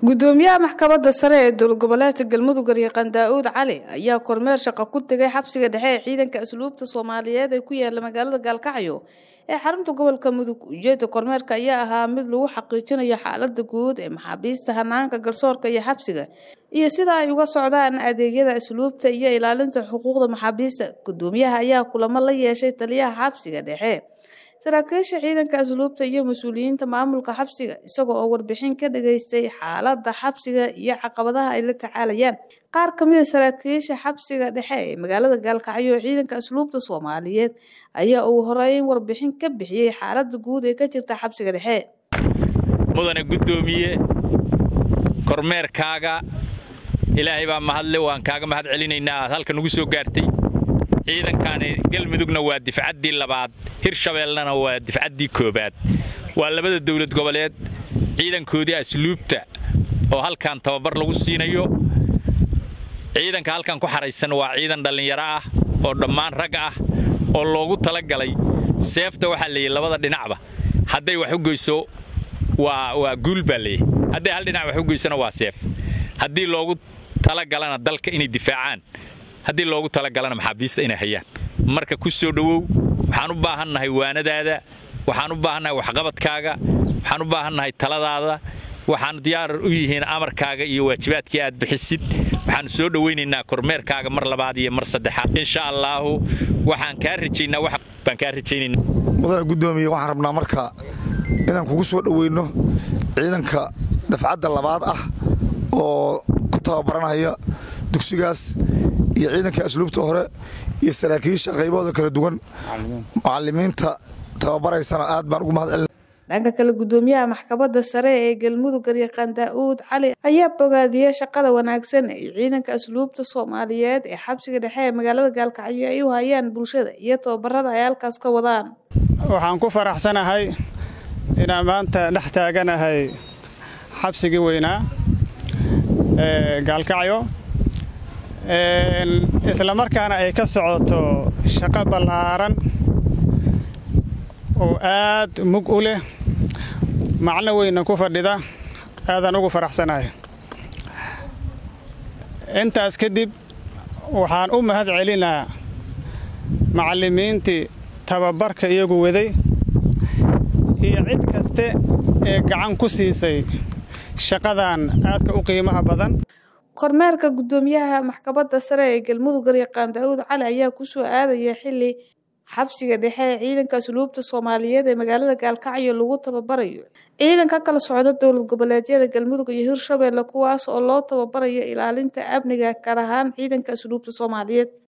gudoomiyaha maxkamadda sare ee dowlad goboleedka galmudug garyaqaan daa-uud cali ayaa kormeer shaqo ku tegay xabsiga dhexe ee ciidanka asluubta soomaaliyeed ee ku yaala magaalada gaalkacyo ee xarunta gobolka mudug ujeedda kormeerka ayaa ahaa mid lagu xaqiijinayo xaalada guud ee maxaabiista hanaanka garsoorka iyo xabsiga iyo sida ay uga socdaan adeegyada asluubta iyo ilaalinta xuquuqda maxaabiista gudoomiyaha ayaa kulamo la yeeshay taliyaha xabsiga dhexe saraakiisha ciidanka asluubta iyo mas-uuliyiinta maamulka xabsiga isagoo oo warbixin ka dhageystay xaalada xabsiga iyo caqabadaha ay la tacaalayaan qaar kamid a saraakiisha xabsiga dhexe ee magaalada gaalkacyo ee ciidanka asluubta soomaaliyeed ayaa uu horeyn warbixin ka bixiyey xaalada guud ee ka jirta xabsiga dhexe mudane gudoomiye kormeerkaaga ilaahay baa mahadle waan kaaga mahad celinaynaa aad halka nugu soo gaartay ciidankaani galmudugna waa difcaddii labaad hirshabeellena waa difcaddii koobaad waa labada dowlad goboleed ciidankoodii asluubta oo halkan tababar lagu siinayo ciidanka halkan ku xaraysan waa ciidan dhallinyaro ah oo dhammaan rag ah oo loogu talagalay seefta waxaa leeyahy labada dhinacba hadday wax u goyso waa guul baa leeyahy hadday hal dhinac wax u goysona waa seef haddii loogu talagalana dalka inay difaacaan haddii loogu talagalana maxaabiista inay hayaan marka ku soo dhowow waxaan u baahannahay waanadaada waxaan u baahannahay waxqabadkaaga waxaan u baahannahay taladaada waxaan diyaar u yihiin amarkaaga iyo waajibaadkii aad bixisid waxaanu soo dhowaynaynaa kormeerkaaga mar labaad iyo mar saddexaad insha allaahu waxaan kaa rajaynaa wax baan kaa rajaynayna mudane guddoomiye waxaan rabnaa marka inaan kugu soo dhoweyno ciidanka dafcadda labaad ah oo ku tababaranaya dugsigaas iyo ciidanka asluubta hore iyo saraakiisha qaybahooda kala duwan mucalimiinta tababaraysana aad baan ugu mahad celina dhanka kale gudoomiyaha maxkamadda sare ee galmudug garyaqaan daa-uud cali ayaa bogaadiyey shaqada wanaagsan ee ciidanka asluubta soomaaliyeed ee xabsiga dhexe ee magaalada gaalkacyo ay u hayaan bulshada iyo tababarada ay halkaas ka wadaan waxaan ku faraxsanahay inaan maanta dhex taaganahay xabsigii weynaa ee gaalkacyo isla markaana ay ka socoto shaqo ballaaran oo aad mug u leh macno weyna ku fadhida aadaan ugu faraxsanahay intaas kadib waxaan u mahad celinaa macallimiintii tababarka iyagu waday iyo cid kaste ee gacan ku siisay shaqadan aadka u qiimaha badan kormeerka gudoomiyaha maxkamadda sare ee galmudug garyaqaan daa-uud cali ayaa kusoo aadaya xili xabsiga dhexe ee ciidanka asluubta soomaaliyeed ee magaalada gaalkacyo lagu tababarayo ciidan ka kala socda dowlad goboleedyada galmudug iyo hirshabeelle kuwaas oo loo tababarayo ilaalinta amniga gaar ahaan ciidanka asluubta soomaaliyeed